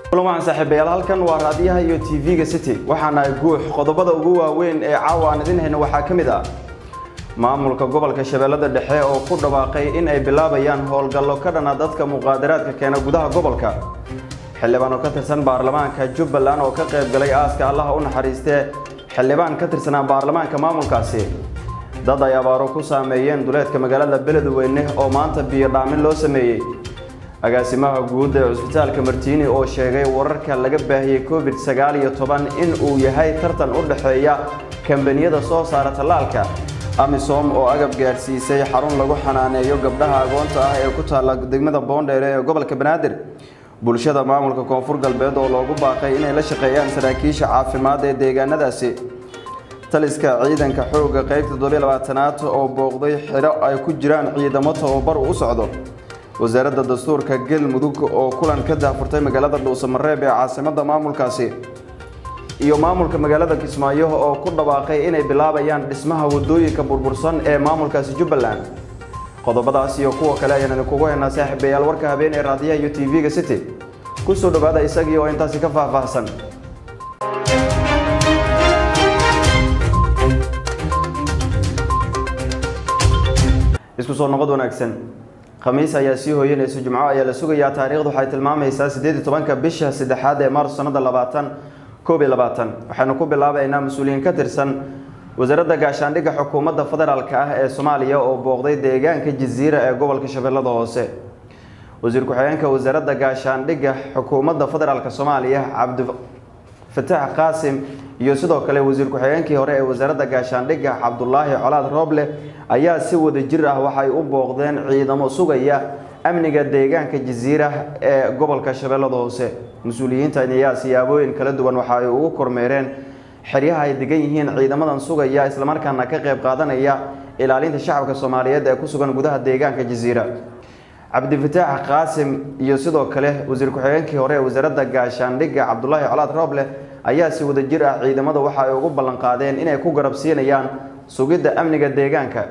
kulan saaxiibayaal halkan waa raadiyaha iyo tv-ga city waxaana guux qodobada ugu waaweyn ee caawa aan idin hayno waxaa ka mid ah maamulka gobolka shabeellada dhexe oo ku dhawaaqay in ay bilaabayaan howlgallo ka dhana dadka muqaadaraadka keena gudaha gobolka xildhibaan oo ka tirsan baarlamaanka jubbaland oo ka qayb galay aaska allaha u naxariistee xildhibaan ka tirsanaa baarlamaanka maamulkaasi dad ay abaaro ku saameeyeen duleedka magaalada beledweyne oo maanta biyo dhaamin loo sameeyey agaasimaha guud ee cusbitaalka martiini oo sheegay wararka laga baahiyey covid sagaal iyo toban in uu yahay tartan u dhexeeya kambaniyada soo saara tallaalka amisom oo agab gaadhsiisay xarun lagu xanaaneeyo gabdhaha agoonta ah ee ku taalla degmada boondheere ee gobolka banaadir bulshada maamulka koonfur galbeed oo loogu baaqay inay la shaqeeyaan saraakiisha caafimaad ee deegaanadaasi taliska ciidanka xoogga qaybta toddobiilabaatanaad oo booqday xidho ay ku jiraan ciidamo tababar u socdo wasaaradda dastuurka galmudug oo kulan ka daafurtay magaalada dhuusamareeb ee caasimadda maamulkaasi iyo maamulka magaalada kismaayo oo ku dhawaaqay inay bilaabayaan dhismaha wadooyinka burbursan ee maamulkaasi jubbaland qodobadaas iyo kuwa kale ayaan idinkugu haynaa saaxiibayaal warka habeen ee raadiyaha iyo tv-ga city kusoo dhawaada isagii oo intaasi ka faahfaahsan isku soo noqod wanaagsan khamiis ayaa sii hooyanaysa jumco ayaa la sugayaa taariikhdu waxay tilmaamaysaa siddeed iyo tobanka bisha saddexaad ee maars sanada labaatan koob iyo labaatan waxaynu ku bilaabaynaa mas-uuliyiin ka tirsan wasaaradda gaashaandhigga xukuumadda federaalk ah ee soomaaliya oo booqday deegaanka jasiira ee gobolka shabeellada hoose wasiir ku-xigeenka wasaaradda gaashaandhigga xukuumadda federaalk soomaaliya cabdifataax qaasim iyo sidoo kale wasiir ku-xigeenkii hore ee wasaaradda gaashaandhigga cabdulaahi colaad rooble ayaa si wada jir ah waxay u booqdeen ciidamo sugaya amniga deegaanka jasiira ee gobolka shabeellada hoose mas-uuliyiintan ayaa siyaabooyin kala duwan waxa ay ugu kormeereen xeryaha ay degan yihiin ciidamadan sugaya islamarkaana ka qayb qaadanaya ilaalinta shacabka soomaaliyeed ee ku sugan gudaha deegaanka jasiira cabdifataax qaasim iyo sidoo kale wasiir ku-xigeenkii hore ee wasaaradda gaashaandhigga cabdulaahi colaad rooble ayaa si wada jir ah ciidamada waxa ay ugu ballan qaadeen inay ku garab siinayaan sugidda amniga deegaanka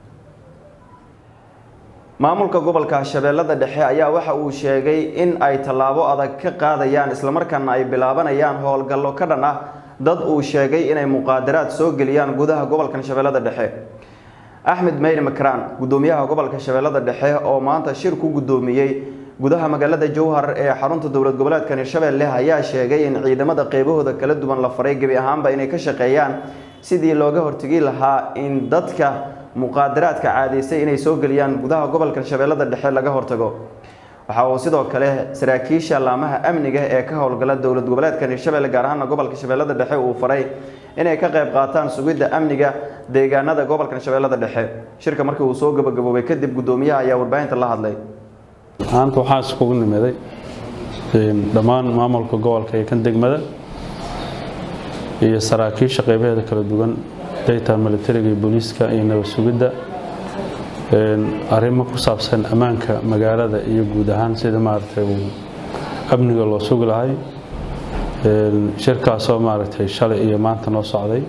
maamulka gobolka shabeellada dhexe ayaa waxa uu sheegay in ay tallaabo adag ka qaadayaan islamarkaana ay bilaabanayaan howlgallo ka dhan ah dad uu sheegay inay muqaadaraad soo geliyaan gudaha gobolkan shabeellada dhexe axmed meyr makraan guddoomiyaha gobolka shabeellada dhexe oo maanta shir ku guddoomiyey gudaha magaalada jowhar ee xarunta dowlad goboleedka hirshabeelle ayaa sheegay in ciidamada qeybahooda kala duwan la faray gebi ahaanba inay ka shaqeeyaan sidii looga hortegi lahaa in dadka muqaadaraadka caadaysay inay soo geliyaan gudaha gobolka shabeellada dhexe laga hortago waxa uu sidoo kale saraakiisha laamaha amniga ee ka howlgala dowlad goboleedka hirshabelle gaar ahaana gobolka shabeellada dhexe uu faray inay ka qayb qaataan sugidda amniga deegaanada gobolka shabeellada dhexe shirka markii uu soo gabagaboobay kadib guddoomiyaha ayaa warbaahinta la hadlay maanta waxaa iskugu nimiday dhammaan maamulka gobolka iyo kan degmada iyo saraakiisha qeybaheeda kala duwan dayta militariga iyo booliiska iyo nabad sugidda arrimo ku saabsan ammaanka magaalada iyo guud ahaan sida maaragtay uu amniga loo sugi lahay shirkaasoo maaragtay shalay iyo maanta noo socday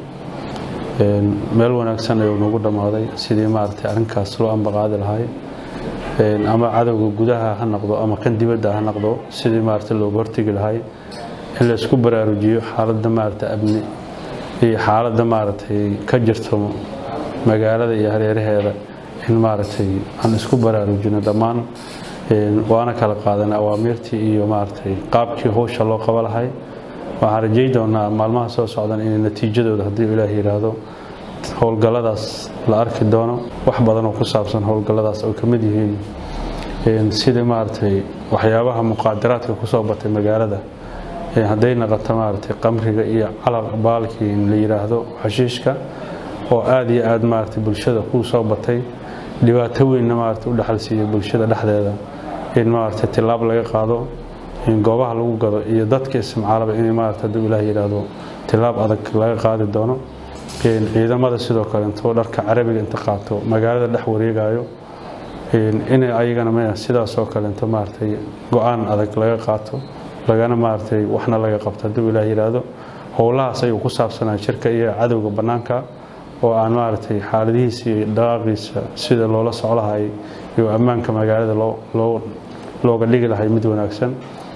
meel wanaagsan ayuu nagu dhammaaday sidii maaragtay arrinkaas loo ambaqaadi lahay ama cadowga gudaha ha noqdo ama kan dibadda ha noqdo sidii maaragtay looga hortegi lahay in la isku baraarujiyo xaaladda maaragtay amni iyo xaaladda maaragtay ka jirto magaalada iyo hareeraheeda in maaragtay aan isku baraarujino dhammaan waana kala qaadanay awaamiirtii iyo maaragtay qaabkii howsha loo qaba lahay waxaan rajay doonaa maalmaha soo socdan inay natiijadooda haddii ilaah yidhaahdo howlgalladaas la arki doono wax badan oo ku saabsan howlgalladaas oo ka mid yihiin sidii maaragtay waxyaabaha muqaadaraadka kusoo batay magaalada hadday naqoto maaragtay qamriga iyo calaq baalkii in la yidhaahdo xashiishka oo aada iyo aada maaragtay bulshada ku soo batay dhibaato weynna maaragtay u dhexal siiya bulshada dhexdeeda in maaragtay tilaab laga qaado in goobaha lagu gado iyo dadka ismcaalaba inay maaragtay hadduu ilaah yidhaahdo tilaab adag laga qaadi doono ciidamada sidoo kale intoo dharka carabiga inta qaato magaalada dhex wareegayo inay ayagana sidaasoo kale inta maaragtay go-aan adag laga qaato lagana maaragtay waxna laga qabto hadduu ilaah yidhaahdo howlahaas ayuu ku saabsanaa shirka iyo cadowga bannaanka oo aan maaragtay xaaladihiisa iyo dhaqaaqiisa sida loola soclahay iyo ammaanka magaalada looga dhigi lahay mid wanaagsan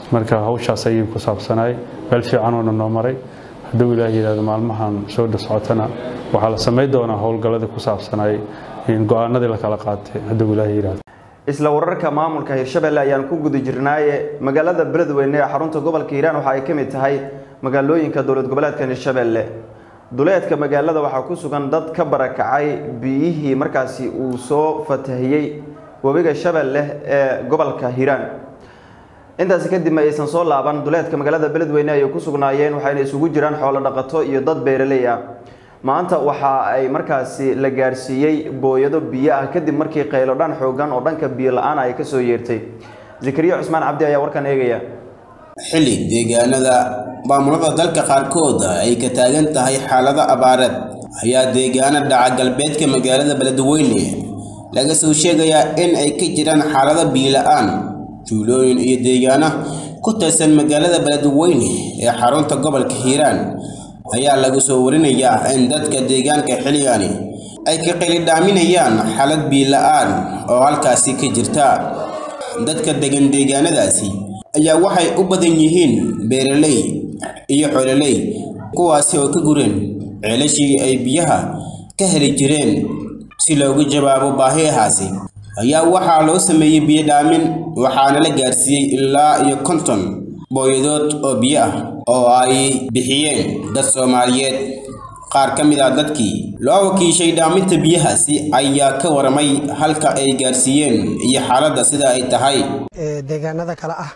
marka hawshaas ayay ku saabsanaay meel fiicanoona noo maray hadduu ilaah yidhahdo maalmahan soo socotana waxaa la samayn doonaa howlgalladii ku saabsanaay go-aanadii la kala qaatay hadduu ilaah yidhahdo isla wararka maamulka hirshabelle ayaan ku guda jirnaaye magaalada beledweyne ee xarunta gobolka hiiraan waxa ay ka mid tahay magaalooyinka dowlad goboleedka hirshabelle duleedka magaalada waxaa ku sugan dad ka barakacay biyihii markaasi uu soo fatahiyey webiga shabeelle ee gobolka hiiraan intaasi kadib ma aysan soo laaban duleedka magaalada beledweyne ayay ku sugnaayeen waxayna isugu jiraan xoolo dhaqato iyo dad beeraley ah maanta waxa ay markaasi la gaarsiiyey booyado biyo ah kadib markii qaylodhan xoogan oo dhanka biyo la-aan ay kasoo yeertay zakariya cusmaan cabdi ayaa warkan eegaya xilli deegaanada maamulada dalka qaarkood ay ka taagan tahay xaalado abaareed ayaa deegaano dhaca galbeedka magaalada beledweyne laga soo sheegayaa in ay ka jiraan xaalado biila-aan tuulooyin iyo deegaano ku tirsan magaalada beledweyne ee xarunta gobolka hiiraan ayaa lagu soo warinayaa in dadka deegaanka xilligani ay ka qilidhaaminayaan xaalad biila-aan oo halkaasi ka jirta dadka degan deegaanadaasi ayaa waxay u badan yihiin beeraley iyo xoololey kuwaasi oo ka gureen ceelashii ay biyaha ka heli jireen si loogu jawaabo baahiyahaasi ayaa waxaa loo sameeyey biyo dhaamin waxaana la gaarsiiyey ilaa iyo konton booyadood oo biyo ah oo ay bixiyeen dad soomaaliyeed qaar ka mid ah dadkii loo wakiishay dhaaminta biyahaasi ayaa ka waramay halka ay gaarsiiyeen iyo xaaladda sida ay tahay deegaanada kale ah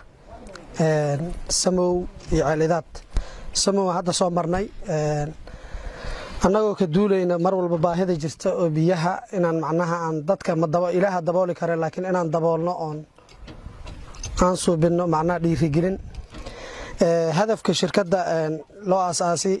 samow iyo ceelidaad samow aan hadda soo marnay annagoo ka duulayna mar walba baahida jirta oo biyaha inaan macnaha aan dadka ilaaha dabooli kare laakiin inaan daboolno oon aan suubinno macnaha dhiirigelin hadafka shirkadda loo aasaasi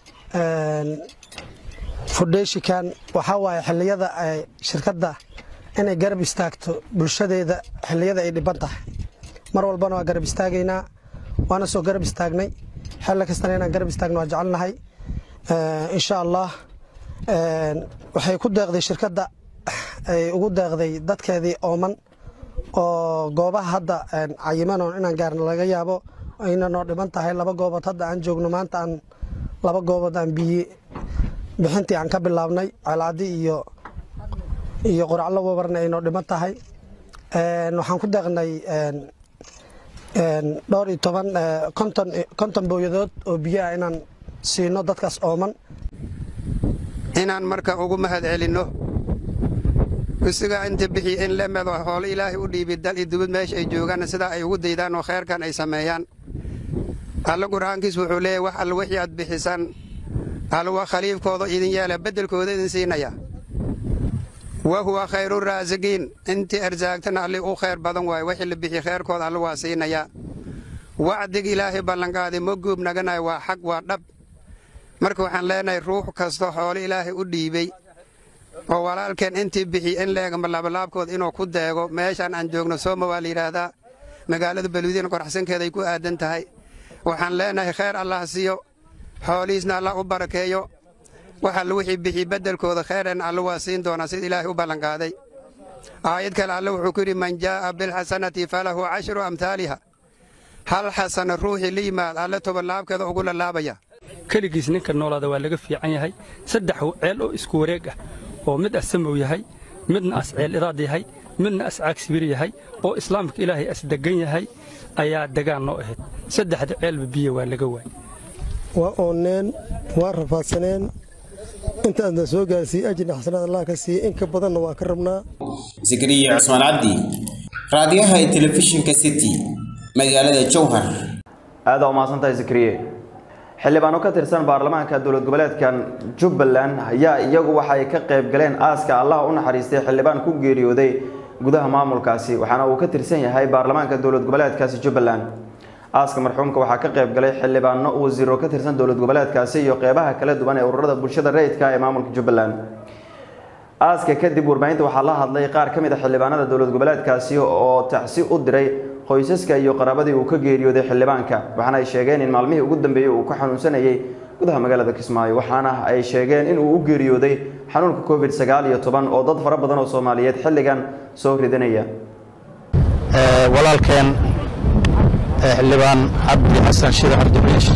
fudheeshikan waxaa waaye xilliyada shirkadda inay garab istaagto bulshadeeda xilliyada ay dhiban tahay mar walbana waa garab istaagaynaa waana soo garab istaagnay xilli kastana inaan garab istaagno waa jecelnahay insha allah waxay ku deeqday shirkadda ay ugu deeqday dadkeedii ooman oo goobaha hadda cayimanoon inaan gaarno laga yaabo ayna noo dhiman tahay laba goobood hadda aan joogno maanta aan laba goobood aan biyi bixintii aan ka bilaabnay ceelcadi iyo iyo qoraclo wabarna ay noo dhiman tahay waxaan ku deeqnay dhowr iyo toban konton konton booyadood oo biyo ah inaan siino dadkaas ooman inaan marka ugu mahad celinno isigaa inta bixi in la medo hoolo ilaahay u dhiibi dal iyo dubad meesha ay joogaan sidaa ay ugu daydaan oo khayrkan ay sameeyaan alla qur'aankiis wuxuu leeyahy wax alla wixii aad bixisaan alla waa khaliifkooda idin yeela beddelkooda idin siinaya wa huwa khayru raasiqiin intii arsaagtana alli u khayr badan waaye wixii la bixi khayrkooda alla waa siinaya wacdig ilaahay ballanqaaday ma guub naganahay waa xaq waa dhab marka waxaan leenahay ruux kasta xoolo ilaahay u dhiibey oo walaalkeen intii bixi in leegama labalaabkood inuu ku deego meeshaan aan joogno sooma waa la yidhaahdaa magaalada balwidina qoraxsankeeday ku aadan tahay waxaan leenahay khayr allah siiyo xoolihiisna allah u barakeeyo waxa la wixii bixi beddelkooda khayran alla waa siin doonaa sida ilaahay u ballanqaaday aayad kale alle wuxuu ku yidhi man jaa'a bilxasanati falahu cashru amhaaliha hal xasana ruuxii la yimaad alle tobanlaabkeeda ugu lalaabaya keligiis ninka noolaada waa laga fiican yahay saddex ceel oo isku wareeg ah oo mid as samow yahay midna as ceel iraad yahay midna as caagsibir yahay oo islaamka ilaahay as degan yahay ayaa degaan noo ahayd saddexda ceelba biyo waa laga waay waa oonneen waa rafaadsaneen intaasna soo gaarsiiyey ajirna xasanaad allah ka siiyey in ka badanna waa ka rabnaa zakariya cusmaan cabdi raadiyaha ee telefishinka city magaalada jowhar aada umahadsantahay zakariye xildhibaano ka tirsan baarlamaanka dowlad goboleedkan jubbaland ayaa iyagu waxay ka qayb galeen aaska allah u naxariistay xildhibaan ku geeriyooday gudaha maamulkaasi waxaana uu ka tirsan yahay baarlamaanka dowlad goboleedkaasi jubbaland aaska marxuumka waxaa ka qayb galay xildhibaano wasiiro ka tirsan dowlad goboleedkaasi iyo qeybaha kala duwan ee ururada bulshada rayidka ee maamulka jubbaland aaska kadib warbaahinta waxaa la hadlay qaar ka mid a xildhibaanada dowlad goboleedkaasi oo tacsi u diray qoysaska iyo qaraabadii uu ka geeriyooday xildhibaanka waxaana ay sheegeen in maalmihii ugu dambeeyey uu ka xanuunsanayay gudaha magaalada kismaayo waxaana ay sheegeen in uu u geeriyooday xanuunka covid sagaal iyo toban oo dad fara badan oo soomaaliyeed xilligan soo ridanaya walaalkeen xildhibaan cabdi xasan shida cabdibiish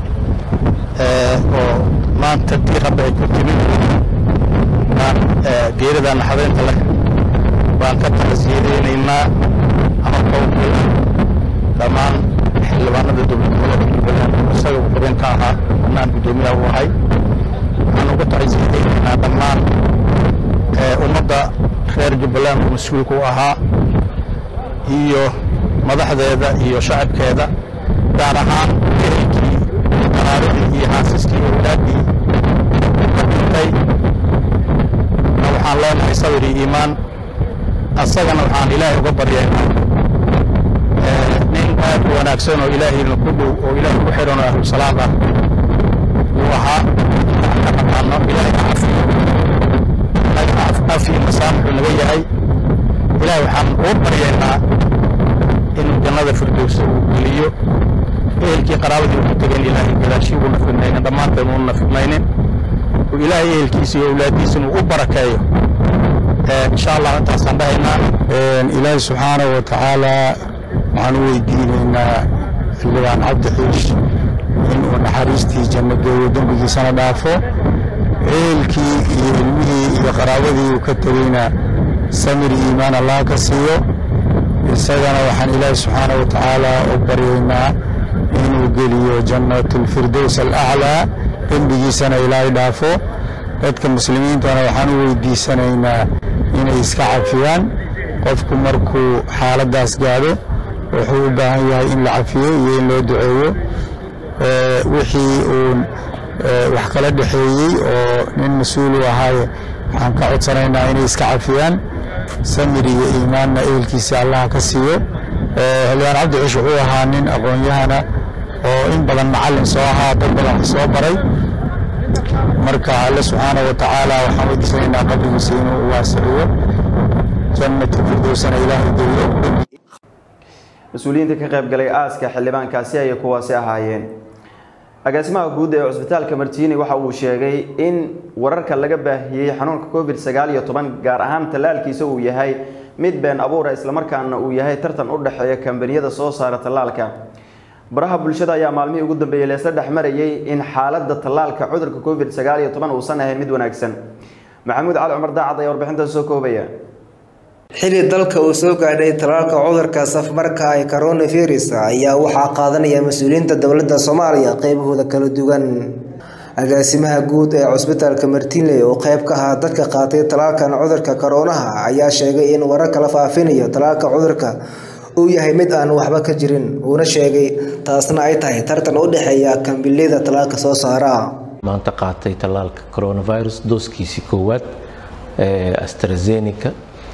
oo maanta tii rabbi ay ku timid baan geerida naxadeynta leh baan ka tacsiyadeynaynaa ama qowmkii dhammaan xildhibaanada dowladgoboleedka jubbaland isaga uu xubin ka ahaa dhammaan guddoomiyaha u ahay waxaan uga tacsiyadeynaynaa dhammaan ummadda reer jubbaland uu mas-uulka u ahaa iyo madaxdeeda iyo shacabkeeda gaar ahaan ehelkii qaraabadii iyo xaasiskii awlaaddii ka dhintay waxaan leenahay sabir iyo iimaan asagana waxaan ilaahay uga baryaynaa nin aad u wanaagsan oo ilaahayna ku dhow oo ilaahay ku xidhan oo ahlusalaad ah uu ahaa ka dhaqaano ilaahay cafiyo naga cafiyo masaamixu naga yahay ilaahay waxaan ugu baryaynaa inuu jannada firdowsa uu geliyo ehelkii qaraabadii ugu tegeen ilaahay gadaashii uuna fidnaynin dhammaanteen uuna fidnaynin oo ilaahay ehelkiisa iyo awlaaddiisana uu u barakeeyo insha allah intaasaan dhahaynaa ilaahay subxaanahu wa tacaala waxaan u weydiinaynaa xildhibaan cabdi xiish inuu naxariistii janno geeyo dembigiisana dhaafo ehelkii iyo ilmihii iyo qaraabadii uu ka tegeyna samir iimaan allah ka siiyo isagana waxaan ilaahi subxaana wa tacaala u baryaynaa inuu geliyo jannatulfirdows alaclaa dembigiisana ilaahay dhaafo dadka muslimiintana waxaan u weydiisanaynaa inay iska cafiyaan qofku markuu xaaladdaas gaadho wuxuu u baahan yahay in la cafiyo iyo in loo duceeyo wixii uun wax kala dhexeeyey oo nin mas-uul u ahaaye waxaan ka codsanaynaa inay iska cafiyaan samir iyo iimaanna ehelkiisa allah ka siiyo xildhibaan cabdi ciish wuxuu ahaa nin aqoon-yahana oo in badan macallin soo ahaa dad badan wax soo baray marka alle subxaana wa tacaala waxaan weydiisanaynaa qabrigiisa inuu waasiciyo jannatu firdowsana ilaahay geliyo mas-uuliyiinta ka qayb galay aaska xildhibaankaasi ayay kuwaasi ahaayeen agaasimaha guud ee cusbitaalka martiini waxa uu sheegay in wararka laga baahiyey xanuunka covid sagaal iyo toban gaar ahaan tallaalkiisa uu yahay mid been abuura islamarkaana uu yahay tartan u dhexeeya kambaniyada soo saara tallaalka baraha bulshada ayaa maalmihii ugu dambeeyey leesla dhex marayay in xaaladda tallaalka cudurka covid sagaal iyo toban uusan ahayn mid wanaagsan maxamuud cali cumar daacad ayaa warbixintan soo koobaya xili dalka uu soo gaadhay talaalka cudurka safmarka ee coronavirus ayaa waxaa qaadanaya mas-uuliyiinta dowladda soomaaliya qeybahooda kala duwan agaasimaha guud ee cusbitaalka martinley oo qeyb ka ahaa dadka qaatay talaalkan cudurka koroonaha ayaa sheegay in wararka la faafinayo talaalka cudurka uu yahay mid aan waxba ka jirin uuna sheegay taasna ay tahay tartan u dhexeeya kambilada talaalka soo saara maanta qaatay talaalka coronavirus dooskiisii koowaad ee astrazeneca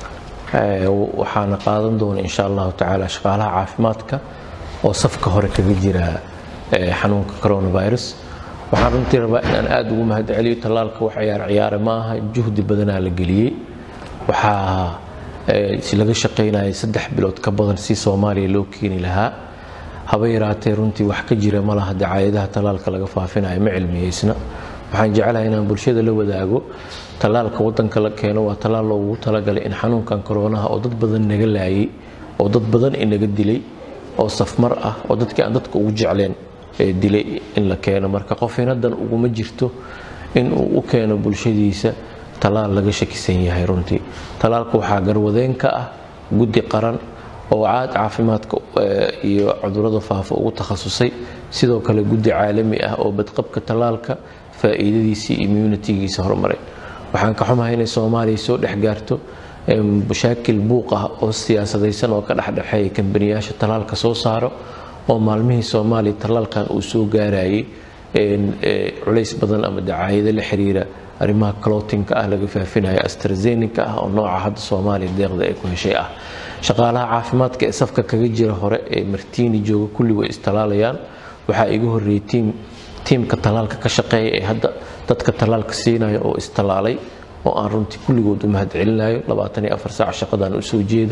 waxaana qaadan doona insha allahu tacaala shaqaalaha caafimaadka oo safka hore kaga jira xanuunka coronavirus waxaan runtii rabaa inaan aada ugu mahad celiyo tallaalka wax ciyaar ciyaare ma aha juhdi badanaa la geliyey waxaa laga shaqaynayay saddex bilood ka badan si soomaaliya loo keeni lahaa haba yaraatee runtii wax ka jira ma laha dacaayadaha tallaalka laga faafinayo ma cilmiyeysna waxaan jeclahay inaan bulshada la wadaago tallaalka wadanka la keeno waa tallaal loogu talagalay in xanuunkan koroonaha oo dad badan naga laayay oo dad badan inaga dilay oo safmar ah oo dadkii aan dadka ugu jecleen dilay in la keeno marka qofinadan uguma jirto in uu u keeno bulshadiisa tallaal laga shakisan yahay runtii tallaalka waxaa garwadeen ka ah guddi qaran oo caad caafimaadka iyo cudurada faafa ugu takhasusay sidoo kale guddi caalami ah oo badqabka tallaalka faa'iidadiisii immunitigiisa horumaray waxaan ka xumahay inay soomaaliya soo dhex gaarto mashaakil buuq ah oo siyaasadaysan oo ka dhexdhexeeya kambaniyaasha tallaalka soo saaro oo maalmihii soomaaliya tallaalkan uu soo gaarayay culays badan ama dacaayado la xiriira arrimaha clotinka ah laga faafinayo astrazenica ah oo nooca hadda soomaaliya deeqda ay ku heshay ah shaqaalaha caafimaadka ee safka kaga jira hore ee martiini jooga kulli way istalaalayaan waxaa iga horreeyey tiim tiimka tallaalka ka shaqeeya ee hadda dadka tallaalka siinaya oo istalaalay oo aan runtii kulligood u mahad celinayo labaatan iyo afar saac shaqadan u soo jeeda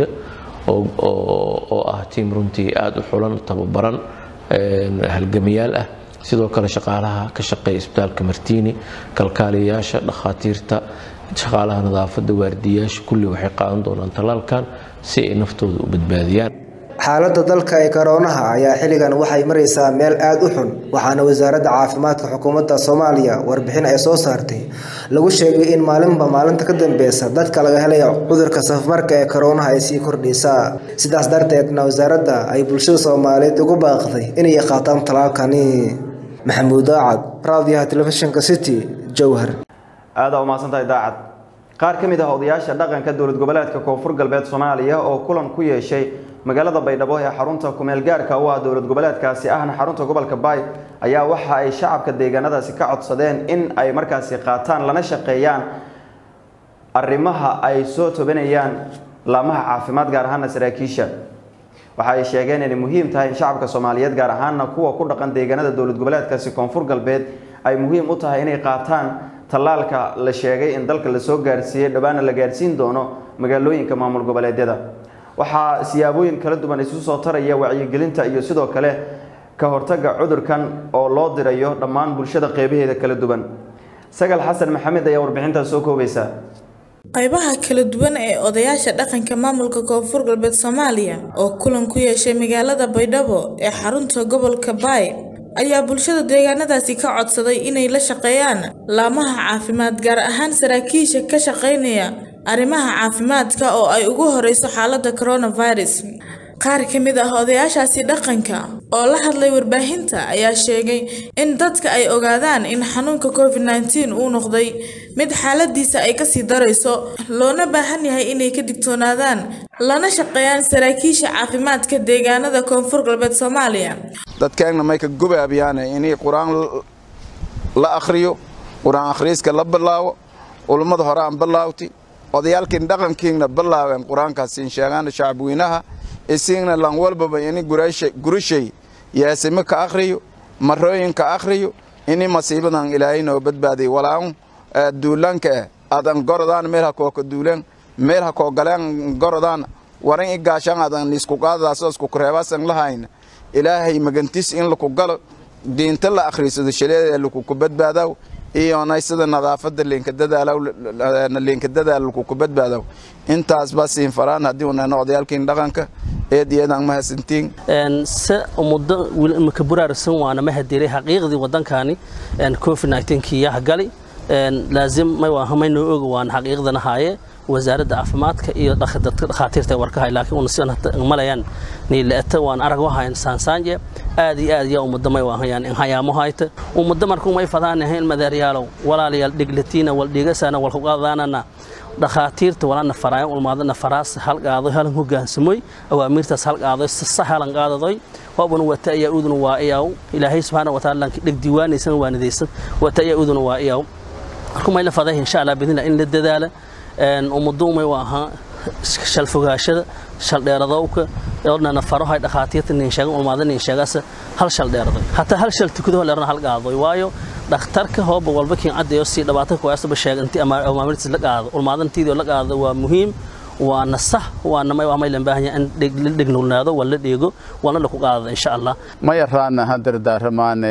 oo ah tiim runtii aada u xulan tababaran halgamayaal ah sidoo kale shaqaalaha ka shaqeeya isbitaalka martiini kalkaaliyayaasha dhakhaatiirta shaqaalaha nadaafadda waardiyayaasha kulli waxay qaadan doonaan tallaalkan si ay naftooda u badbaadiyaan xaaladda dalka ee koroonaha ayaa xilligan waxay maraysaa meel aada u xun waxaana wasaaradda caafimaadka xukuumadda soomaaliya warbixin ay soo saartay lagu sheegay in maalinba maalinta ka dambeysa dadka laga helaya cudurka safmarka ee koroonaha ay sii kordhaysaa sidaas darteedna wasaaradda ay bulshada soomaaliyeed ugu baaqday inay qaataan talaalkani maxamuud aacad raadiyaha telefishinka city jowhar aada umahadsantahay daacad qaar ka mid ah odayaasha dhaqanka dowlad goboleedka koonfur galbeed soomaaliya oo kulan ku yeeshay magaalada baydhabo ee xarunta kumeel gaarka u ah dowlad goboleedkaasi ahna xarunta gobolka baay ayaa waxa ay shacabka deegaanadaasi ka codsadeen in ay markaasi qaataan lana shaqeeyaan arrimaha ay soo tobanayaan laamaha caafimaad gaar ahaana saraakiisha waxa ay sheegeen inay muhiim tahay in shacabka soomaaliyeed gaar ahaana kuwa ku dhaqan deegaanada dowlad goboleedkaasi koonfur galbeed ay muhiim u tahay inay qaataan tallaalka la sheegay in dalka lasoo gaarsiiyey dhowaana la gaarsiin doono magaalooyinka maamul goboleedyada waxaa siyaabooyin kala duwan isu soo taraya wacyigelinta iyo sidoo kale ka hortagga cudurkan oo loo dirayo dhammaan bulshada qeybaheeda kala duwan sagal xasan maxamed ayaa warbixintaas soo koobaysa qaybaha kala duwan ee odayaasha dhaqanka maamulka koonfur galbeed soomaaliya oo kulan ku yeeshay magaalada baydhabo ee xarunta gobolka baay ayaa bulshada deegaanadaasi ka codsaday inay la shaqeeyaan laamaha caafimaad gaar ahaan saraakiisha ka shaqeynaya arrimaha caafimaadka oo ay ugu horeyso xaaladda coronavirus qaar ka mid ah odayaashaasi dhaqanka oo la hadlay warbaahinta ayaa sheegay in dadka ay ogaadaan in xanuunka covid nneteen uu noqday mid xaaladiisa ay kasii darayso loona baahan yahay inay ka digtoonaadaan lana shaqeeyaan saraakiisha caafimaadka deegaanada koonfur galbeed soomaaliya dadkeegna may ka gubaabiyaane inay qur-aan la akhriyo qur-aan akhriiska la bilaawo ulummada hore aan bilaawti odayaalkiin dhaqankiina bilaaween qur-aankaasiin sheegaan shacabweynaha isiigna lan walbaba ini gurishay yaasime ka akhriyo marooyin ka akhriyo ini masiibadan ilaahay noo badbaadiy walaan duulanka eh adan gorodaan meel ha kooka duulan meel ha koo galeen gorodaan waran i gaashaan adan isku qaadadaas isku kureebaasan lahayna ilaahay magantis in laku galo diinta la akhriisado shaleeda lakuku badbaadaw iyonay sida nadaafada liinka dadaal lakuku badbaadaw intaas baa siin faraan haddii unana odayaalkiin dhaqanka eed iyadan ma hasantiin se muddo imika buraarsan waana ma hadiray xaqiiqdii waddankani covid 19 kiyaha gali laazim may wahamay noo oga waan xaqiiqdana haaye wasaaradda caafimaadka iyo dhakhaatiirta warkahay laakiin una sidan malayaan niilaata waan arag wahayn saansaanje aad iyo aad yaa ummadda may wahayaan in hayaamo hayta ummadda markuu may fadaan ahayn madeeryaalow walaalayaal dhiglatiina wal dhigasana wal huqaadaanana dhakhaatiirta walana faraayan ulmaadana faraas halqaadoy halan hogaansamoy awaamiirtaas halqaadoy sasa halan qaadadoy waabuna wata ayaa uduna waa iyaw ilaahay subxaana wataala lanki dheg diiwaanaysan waanidaysan wata ayaa uduna waa iyaw markuu may la faday insha allah bidnillah in la dadaala ummaddu may waaha shal fogaashada shal dheeradowka odnana farahay dhakhaatiirta nin sheegan ulmaada nin sheegasa hal shal dheeradoy hataa hal shal tukado leerana hal qaadoy waayo dhakhtarka hooba walba kiin caddeeyo si dhibaato kuwaasaba sheeganti ama amaamirtiis la qaado ulmaadantiidii la qaado waa muhiim waana sax waana may waa may lan baahan yahay in la dhignulnaado waa la dheego waana la ku qaadada insha allah ma yaraana hadardaaramaane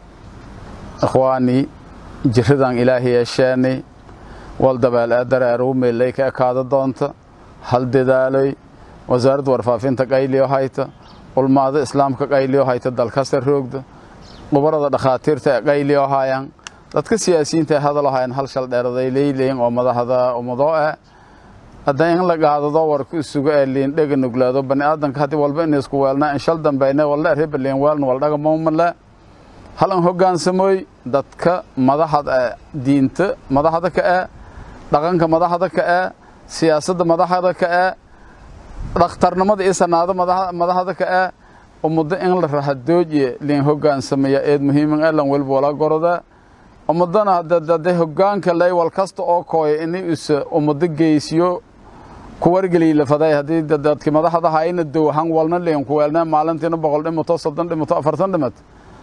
ikhwaani jiradan ilaahay yeesheenay wal dabaal adaraaru meelay ka ekaada doonta hal dadaaloy wasaaradda warfaafinta qayliyo hayta ulmaada islaamka qayliyo hayta dalkasta roogda qubarada dhakhaatiirta qayliyo hayaan dadka siyaasiyiinta hadalo hayaan hal shal dheeraday leeyleyn oo madaxda ummado ah hadda in la qaadado warku isugu ee liin dhega nuglaado bani aadanka haddii walba in isku weelnaa in shal dambayna walna reba liin weelna waldhaga maumale hal an hoggaansamooy dadka madaxda diinta madaxda ka ah dhaqanka madaxda ka ah siyaasadda madaxda ka ah dhakhtarnimada iyo sanaado madaxda ka ah ummado in la rahadoojiye liin hoggaansamaya eed muhiiman elan welba wala goroda ummadana hadde hoggaanka lay wal kasta oo kooya inay isa ummado geysiyo ku wargeliy lafaday haddii dadki madaxda hayna dowhan walna liin ku weelna maalintiina boqol dhimato soddon dhimato afartan dhimato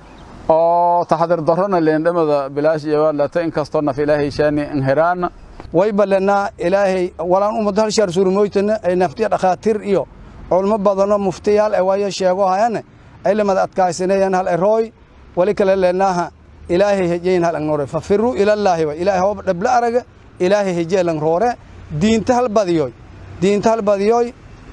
oo taxadir darrona liin dhimada bilaash iyo waalata inkastoo naf ilaahay shaani inhiraana way ballanaa ilaahay walaan ummado hal shaar suurmoytana ay naftiya dhakhaatiir iyo culmo badanoo muftiyaal ee waayo sheego hayane ay lamada adkaysanayaan hal erooy wali kale leenaaha ilaahay hejeyn hal angnore fafiruu ilallaahi wa ilaahay hooba dhabla araga ilaahay hejee lang roore diinta hal badiyoy diinta hal badiyoy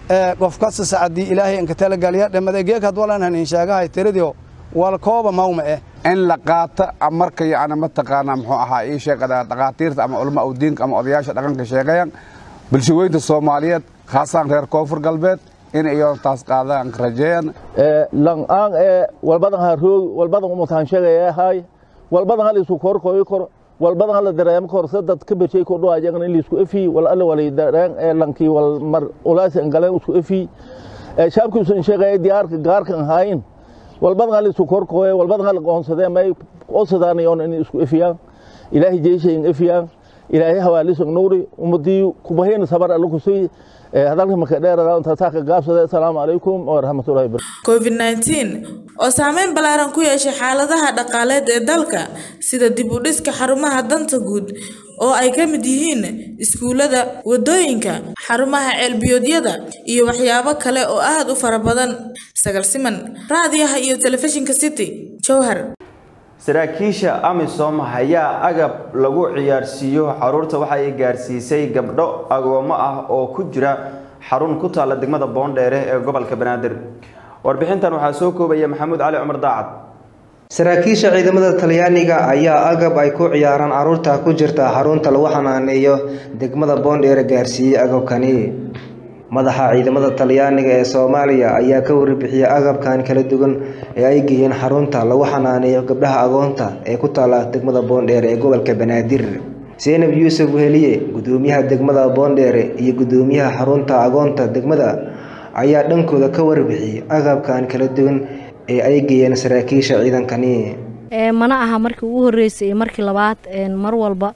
qof kasta sacadii ilaahay inka talagalya dhamadegeek hadwalan hanin sheegahay tiradio walkooba mawma eh in la qaato marka yacni mataqaanaa muxuu ahaa ii sheegada dhakhaatiirta ama culama u diinka ama odayaasha dhaqanka sheegayan bulshaweynta soomaaliyeed khaasaan reer koonfur galbeed in iyo taas qaadaan rajeeyan lang-aan ee walbadan ha roog walbadan umutaan sheegaya hay walbadan hal isku korkoyo kor walbadan hala dareemo kor sadad ka bershay ko dho ayagan in lisku efi wal alla wali dareen ee lankii wal mar ulaasi angaleen isku efi ee shaabkiisu sheegaya diyaarka gaarkan hayn walbadan hal isku korkoyo walbadan hal qoonsadee may qoonsadaan yoon in isku efiyaan ilaahay jeeshay in efiyaan ilaahay hawaaliso nuuri ummadii kubaheen sabar alla kusii hadalka marka dheerada intaa ka gaabsada assalaamu calaykum waraxmatullahi wabarakatu covid-19 oo saameyn ballaaran ku yeeshay xaaladaha dhaqaaleed ee dalka sida dib u dhiska xarumaha danta guud oo ay ka mid yihiin iskuulada wadooyinka xarumaha ceelbiyoodyada iyo waxyaabo kale oo aad u fara badan sagal siman raadiyaha iyo telefishinka city jowhar saraakiisha amisom ayaa agab lagu ciyaarsiiyo caruurta waxa ay gaarsiisay gabdho agoomo ah oo ku jira xarun ku taalla degmada boondheere ee gobolka banaadir warbixintan waxaa soo koobaya maxamuud cali cumar daacad saraakiisha ciidamada talyaaniga ayaa agab ay ku ciyaaraan caruurta ku jirta xarunta lagu xanaaneeyo degmada boondheere gaarsiiyey agabkani madaxa ciidamada talyaaniga ee soomaaliya ayaa ka warbixiyey agabkan kala duwan ee ay geeyeen xarunta lagu xanaaneeyo gabdhaha agoonta ee ku taala degmada boondheere ee gobolka banaadir seynab yuusuf weheliye gudoomiyaha degmada boondheere iyo gudoomiyaha xarunta agoonta degmada ayaa dhankooda ka warbixiyey agabkan kala duwan ee ay geeyeen saraakiisha ciidankani mana aha markii ugu horreysay iyo markii labaad mar walba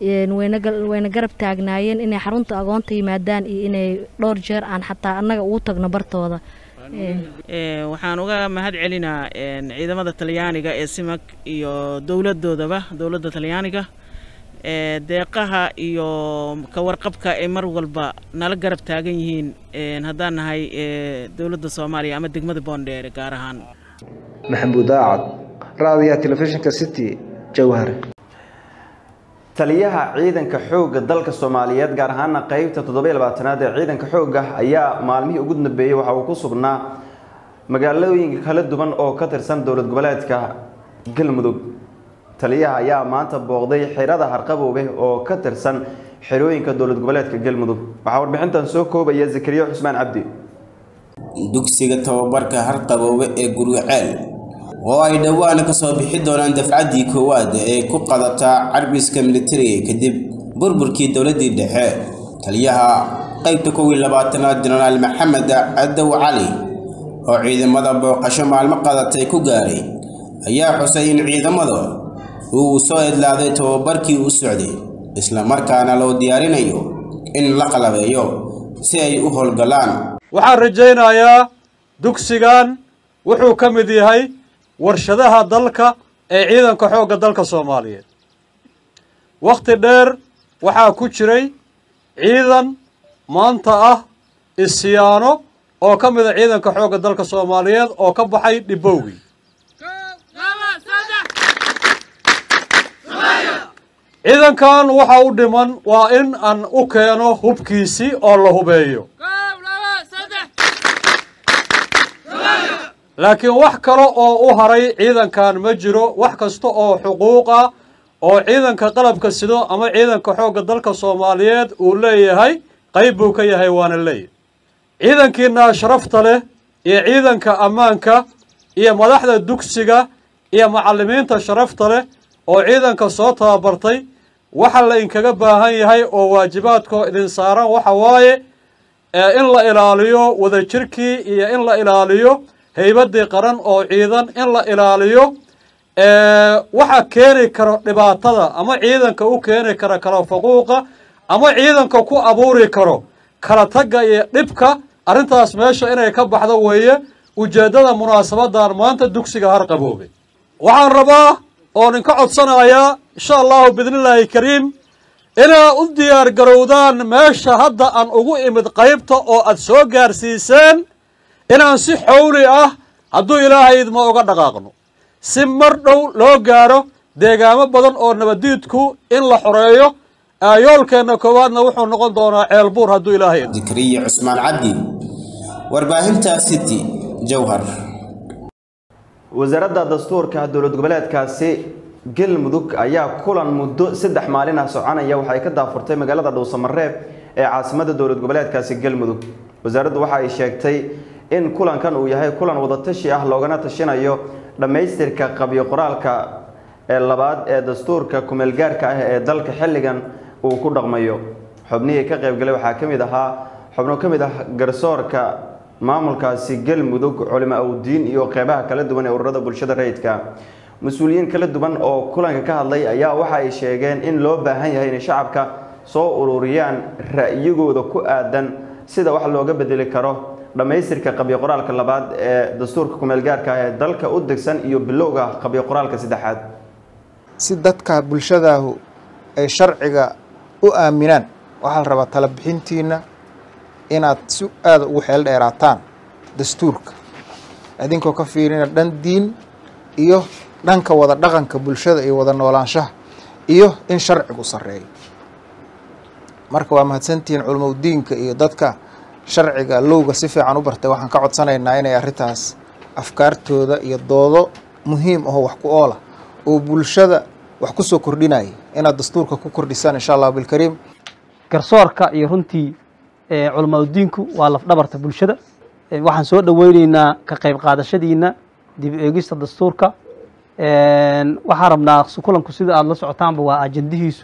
wayna garab taagnaayeen inay xarunta agoonta yimaadaan iyo inay dhowr jeer aan xataa annaga ugu tagno bartooda waxaan uga mahad celinaa ciidamada talyaaniga ee simag iyo dowladoodaba dowladda talyaaniga deeqaha iyo ka warqabka ay mar walba nala garab taagan yihiin haddaan nahay dowladda soomaaliya ama degmada boondheere gaar ahaan maxamuud daacad raadiyaha telefishinka city jowhar taliyaha ciidanka xoogga dalka soomaaliyeed gaar ahaana qeybta toddobiyo labaatanaad ee ciidanka xoogga ayaa maalmihii ugu dambeeyey waxa uu ku sugnaa magaalooyinka kala duwan oo ka tirsan dowlad goboleedka galmudug taliyaha ayaa maanta booqday xirada harqaboobe oo ka tirsan xerooyinka dowlad goboleedka galmudug waxaa warbixintan soo koobaya zakariya cusmaan cabdi dugsiga tababarka harqaboobe ee guriceel oo ay dhowaan ka soo bixi doonaan dafcaddii koowaad ee ku qadataa carbiska militariga kadib burburkii dowladdii dhexe taliyaha qaybta kow iyo labaatanaad jenaraal maxamed cadow cali oo ciidamada booqasho maalmo qadatay ku gaaray ayaa xusay in ciidamada uu soo idlaaday tababarkii u socday islamarkaana loo diyaarinayo in la qalabeeyo si ay u howlgalaan waxaan rajaynayaa dugsigan wuxuu ka mid yahay warshadaha dalka ee ciidanka xoogga dalka soomaaliyeed wakhti dheer waxaa ku jiray ciidan maanta ah isiyaano oo ka mid a ciidanka xoogga dalka soomaaliyeed oo ka baxay dhibowgii ciidankan waxa u dhiman waa in aan u keeno hubkiisii oo la hubeeyo laakiin wax kale oo u haray ciidankan ma jiro wax kasta oo xuquuq ah oo ciidanka qalabka sido ama ciidanka xoogga dalka soomaaliyeed uu leeyahay qayb buu ka yahay waana leeyahay ciidankiina sharafta leh iyo ciidanka ammaanka iyo madaxda dugsiga iyo macallimiinta sharafta leh oo ciidanka soo tababartay waxa la inkaga baahan yahay oo waajibaadkoo idin saaran waxa waaye in la ilaaliyo wadajirkii iyo in la ilaaliyo haybadii qaran oo ciidan in la ilaaliyo waxa keeni karo dhibaatada ama ciidanka u keeni kara kala faquuqa ama ciidanka ku abuuri karo kala tagga iyo dhibka arrintaas meesha inay ka baxdo weeye ujeeddada munaasabadan maanta dugsiga harqaboobe waxaan rabaa oo ninka codsanayaa insha allahu biidnillaahi kariim inaa u diyaar garowdaan meesha hadda aan ugu imid qaybta oo aad soo gaarsiiseen inaan si xowli ah hadduu ilaahay idma uga dhaqaaqno si mar dhow loo gaaro deegaamo badan oo nabadiidku in la xoreeyo yoolkeenna koowaadna wuxuu noqon doonaa ceelbuur hadduu ilaahay zikriya cusmaan cabdi warbaahinta city jowhar wasaaradda dastuurka dowlad goboleedkaasi galmudug ayaa kulan muddo saddex maalin ah soconaya waxay ka daafurtay magaalada dhuusamareeb ee caasimada dowlad goboleedkaasi galmudug wasaaraddu waxa ay sheegtay in kulankan uu yahay kulan wadatashi ah loogana tashinayo dhammaystirka qabyo qoraalka ee labaad ee dastuurka kumeelgaarka ah ee dalka xilligan uu ku dhaqmayo xubnihii ka qaybgalay waxaa ka mid ahaa xubno ka mid ah garsoorka maamulkaasi galmudug culimo awdiin iyo qeybaha kala duwan ee ururada bulshada rayidka mas-uuliyiin kala duwan oo kulanka ka hadlay ayaa waxa ay sheegeen in loo baahan yahay inay shacabka soo ururiyaan ra'yigooda ku aadan sida wax looga bedeli karo dhammaystirka qabyo qoraalka labaad ee dastuurka kumeelgaarka ah ee dalka u degsan iyo bilowga qabyo qoraalka saddexaad si dadka bulshadaahu ay sharciga u aaminaan waxaa la rabaa tala bixintiina inaad si aada ugu xeel dheeraataan dastuurka idinkoo ka fiirina dhan diin iyo dhanka wada dhaqanka bulshada iyo wada noolaanshaha iyo in sharcigu sarreeyo marka waa mahadsantihiin culumowdiinka iyo dadka sharciga lowga si fiican u bartay waxaan ka codsanaynaa inay arrintaas afkaartooda iyo doodo muhiim aho wax ku oola oo bulshada wax ku soo kordhinaya inaad dastuurka ku kordhisaan insha allah bilkariim garsoorka iyo runtii culamaadudiinku waa lafdhabarta bulshada waxaan soo dhoweyneynaa ka qayb qaadashadiina dib eegista dastuurka waxaan rabnaa kulanku sida aada la socotaanba waa ajandihiisu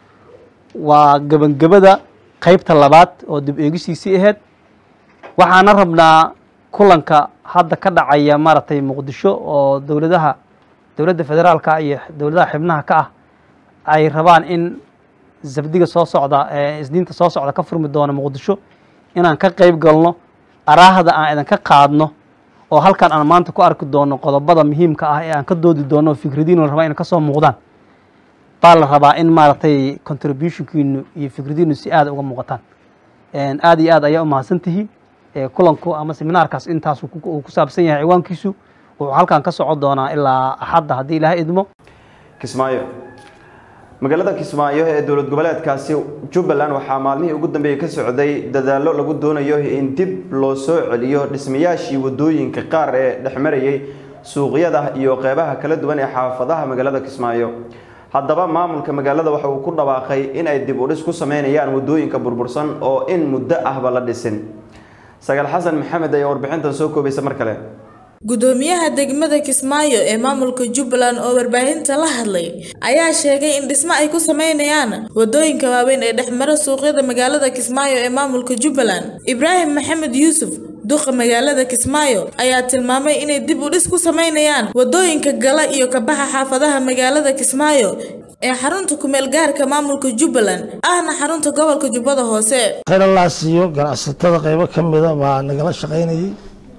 waa gebangabada qeybta labaad oo dib eegistiisii ahayd waxaana rabnaa kulanka hadda ka dhacaya maaragtay muqdisho oo dowladaha dowladda federaalka iyo dowladaha xibnaha ka ah ay rabaan in zabdiga soo socda ee isniinta soo socda ka furmi doona muqdisho inaan ka qayb galno araahda aan idinka qaadno oo halkan aan maanta ku arki doono qodobada muhiimka ah ee aan ka doodi doono fikradiin la rabaa inay kasoo muuqdaan baa la rabaa in maaragtay contributionkiinu iyo fikradiinu si aada uga muuqataan aada iyo aad ayaa u mahadsantihiin kulanku ama seminaarkaas intaas uu ku saabsan yahay ciwaankiisu wuxuu halkan ka socon doonaa ilaa axadda haddii ilaahay idmo kismaayo magaalada kismaayo ee dowlad goboleedkaasi jubbaland waxaa maalmihii ugu dambeeyey ka socday dadaallo lagu doonayo in dib loo soo celiyo dhismayaashii wadooyinka qaar ee dhexmarayay suuqyada iyo qeybaha kala duwan ee xaafadaha magaalada kismaayo haddaba maamulka magaalada waxa uu ku dhawaaqay in ay dib u dhis ku sameynayaan wadooyinka burbursan oo in muddo ahba la dhisin sagaal xasan maxamed ayaa warbixintan soo koobaysa mar kale gudoomiyaha degmada kismaayo ee maamulka jubbaland oo warbaahinta la hadlay ayaa sheegay in dhismo ay ku sameynayaan wadooyinka waaweyn ee dhexmara suuqyada magaalada kismaayo ee maamulka jubbaland ibraahim maxamed yuusuf duqa magaalada kismaayo ayaa tilmaamay inay dib u dhis ku sameynayaan wadooyinka gala iyo kabaxa xaafadaha magaalada kismaayo ee xarunta kumeel gaarka maamulka jubbaland ahna xarunta gobolka jubbada hoose khayralaas iyo ganacsatada qaybo ka mida baa nagala shaqaynayay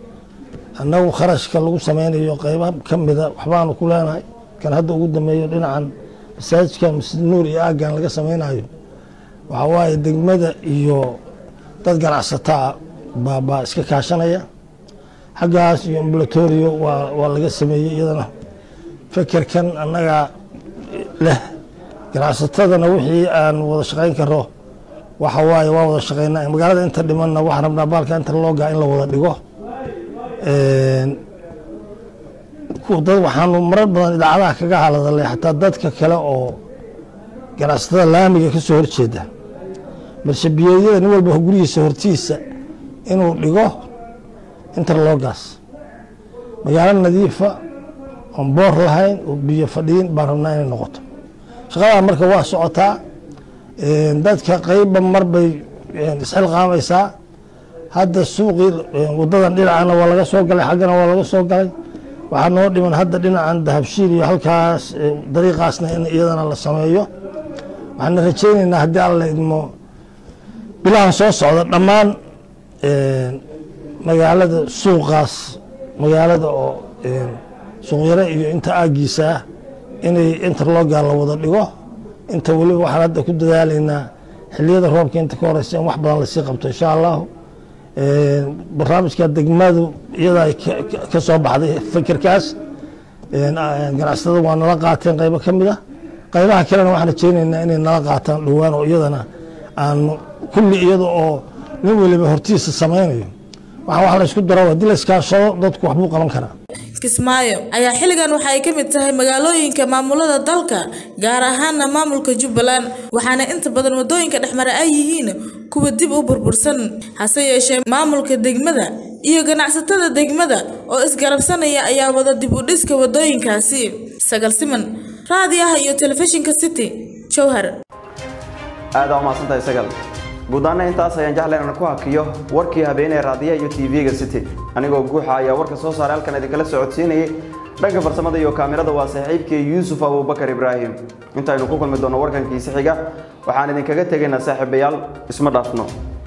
annagu kharashka lagu sameynayo qaybo ka mida waxbaanu ku leenahay kan hadda ugu dambeeyo dhinacan masaajidkan masjid nuur iyo aaggan laga sameynayo waxaa waaye degmada iyo dad ganacsataa baa baa iska kaashanaya xaggaas iyo ambulatorio waa waa laga sameeyey iyadana fekerkan annaga leh ganacsatadana wixii aan wada shaqayn karo waxa waaye waa wada shaqaynaa magaalada inta dhimanna waxaan rabnaa baalka inta loogaa in la wada dhigo dad waxaanu marar badan idaacadaha kaga haladalay xataa dadka kale oo ganacsatada laamiga ka soo horjeeda marshabiyeedyada nin walba gurigiisa hortiisa inuu dhigo interlogas magaalo nadiifa oon boor lahayn oo biyo fadhiyin baan rabnaa inay noqoto shaqadaa marka waa socotaa dadka qeyba mar bay isxilqaamaysaa hadda suuqii wadadan dhinacana waa laga soo galay xaggana waa laga soo galay waxaa noo dhiman hadda dhinacan dahabshiil iyo halkaas dariiqaasna in iyadana la sameeyo waxaana rajaynaynaa haddii alla idmo bilahan soo socda dhammaan magaalada suuqaas magaalada oo suuqyare iyo inta aagiisaa inay interloga la wada dhigo inta weliba waxaan hadda ku dadaalaynaa xiliyada roobka inta ka horeysa in wax badan lasii qabto insha allahu barnaamijka degmadu iyada ay ka soo baxday fikirkaas ganacsatada waa nala qaateen qaybo ka mid a qaybaha kalena waxaan rajeynaynaa inay nala qaataan dhowaan oo iyadana aan kulli iyada oo nin weliba hortiisa sameynayo waxa wax la isku daro haddii la iskaashado dadku waxbuu qaban karaa kismaayo ayaa xilligan waxa ay ka mid tahay magaalooyinka maamulada dalka gaar ahaana maamulka jubbaland waxaana inta badan wadooyinka dhexmara ay yihiin kuwa dib u burbursan hase yeeshee maamulka degmada iyo ganacsatada degmada oo isgarabsanaya ayaa wada dib u dhiska wadooyinkaasi sagal siman raadiyaha iyo telefishinka city jowhar aad aa umahadsantahay sagal guud ahaana intaas ayaan jeclayn aan ku hakiyo warkii habeenee raadiyaha iyo tv-ga city anigoo guuxa ayaa warka soo saaray halkan idinkala socodsiinayay dhanka farsamada iyo kaamirada waa saaxiibkii yuusuf abubakar ibraahim intaynu ku kulmi doonno warkankiisi xiga waxaan idinkaga tegaynaa saaxiibayaal isma dhaafno